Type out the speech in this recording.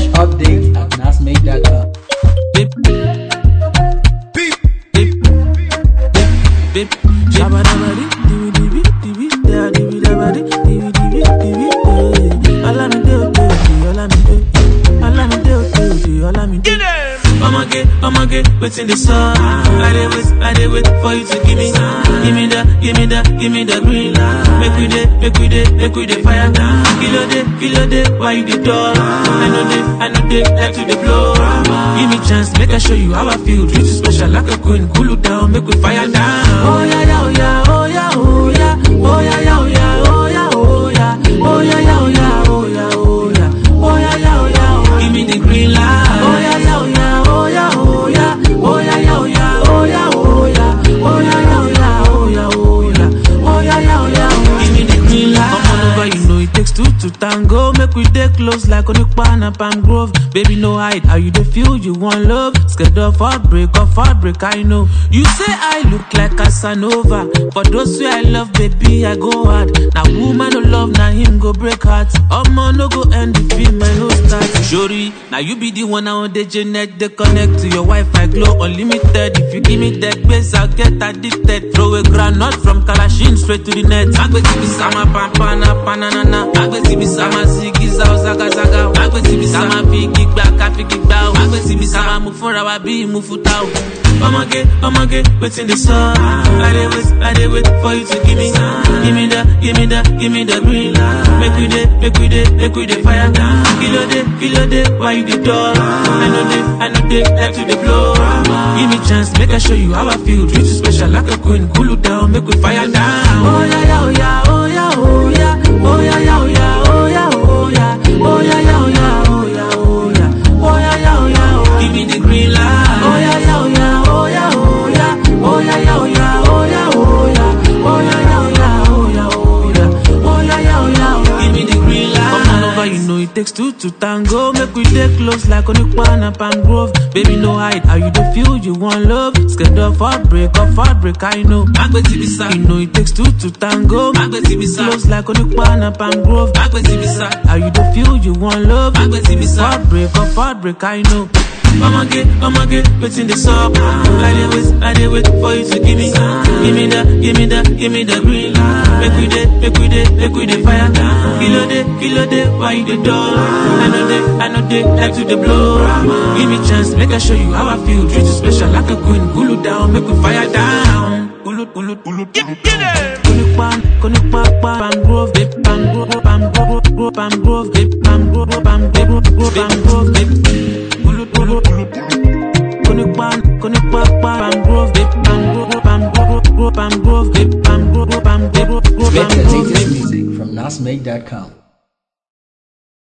update at nasmake.com. Bip. Bip. Bip. Bip. Shabadabadi, dibi, dibi, dibi, da, dibi, dabadi, dibi, dibi, dibi, eh. Olamide, ode, ode, Olamide, Olamide, ode, ode, Olamide. Omage, omage, waiting the sun. I dey wait, I dey wait for you to give me, give me the, give me the, give me the green light. Make we dey, make we dey, make we dey fire. Kilo dey, kilo dey, why you dey dull? I know dey, I know dey, like to dey blow. Give me chance, make I show you how I feel. Treat you special like a queen, cool you down, make we fire down. Oh yeah, yeah, oh yeah, oh yeah, oh yeah, oh yeah, yeah, oh yeah, oh yeah, oh yeah, oh yeah, yeah, oh yeah, oh yeah, oh yeah, oh yeah, yeah, oh yeah, oh. Give me the green light. Oh yeah, yeah, oh yeah, oh yeah, oh yeah, oh yeah, yeah, oh yeah, oh yeah, oh yeah, oh yeah, yeah, oh yeah, oh yeah, oh yeah, oh yeah, yeah, oh yeah, oh. Give me the green light. Come on over, you know it takes two to tango. Make we dey close like Onipa and Palm Grove. Baby, no hide. How you dey feel? You want love? Scared of heartbreak, of heartbreak, I know. You say I look like Casanova. For those who I love, baby, I go hard. Now woman no love, now him go break heart. Omo no go end the film, I no start. Shori, now you be the one on the Janet. They connect to your Wi-Fi, glow unlimited. If you give me that base, I'll get addicted. Throw a granite from Kalashin straight to the net. Agbe tibi sama pampana panana. Agbe tibi sama zigi zao zaga zaga. Agbe tibi sama figi gba ka figi gba o. Agbe tibi sama mu fúnra wa bí mu futa o. Ọmọge, ọmọge, wetin dey sup? I dey wait, I dey wait for you to give me, give me the, give me the, give me the green light. Make we dey, make we dey, make we dey fire. Kilo dey, kilo dey, why you dey dull? I know dey, I know dey, like to dey blow. Give me chance, make I show you how I feel. Treat you special like a queen, cool you down, make we fire down. Oh yeah, yeah, oh yeah, oh yeah, oh yeah, oh yeah, yeah, oh yeah, oh yeah, oh yeah, oh yeah, yeah, oh yeah, oh yeah, oh yeah, oh yeah, yeah, oh yeah, oh. Give me the green light. Oh yeah, yeah, oh yeah, oh yeah, oh yeah, oh yeah, yeah, oh yeah, oh yeah, oh yeah, oh yeah, yeah, oh yeah, oh yeah, oh yeah, oh yeah, yeah, oh yeah, oh. Give me the green light. Come on over, you know it takes two to tango. Make we dey close like Onipa and Palm Grove. Baby, no hide. How you dey feel? You want love? Scared of heartbreak, of heartbreak, I know. Agbe tibisa. You know it takes two to tango. Agbe tibisa. Close like Onipa and Palm Grove. Agbe tibisa. How you dey feel? You want love? Agbe tibisa. Heartbreak, of heartbreak, I know. Ọmọge, ọmọge, wetin dey sup? I dey wait, I dey wait for you to give me, give me the, give me the, give me the green light. Make we dey, make we dey, make we dey fire. Kilo dey, kilo dey, why you dey dull? I know dey, I know dey, like to dey blow. Give me chance, make I show you how I feel. Treat you special like a queen, cool you down, make we fire down. Pulut, pulut, pulut, get, get it. Konipan, konipa, pam grove, babe, pam grove, pam grove, grove, pam grove, babe, pam grove, pam grove, grove, pam grove, babe. Pulut, pulut, pulut. Konipan, konipa, pam grove, babe, pam grove, pam grove, grove, pam grove, babe, pam grove, pam grove, grove, Get pam the grove, latest babe. music from nasmake.com.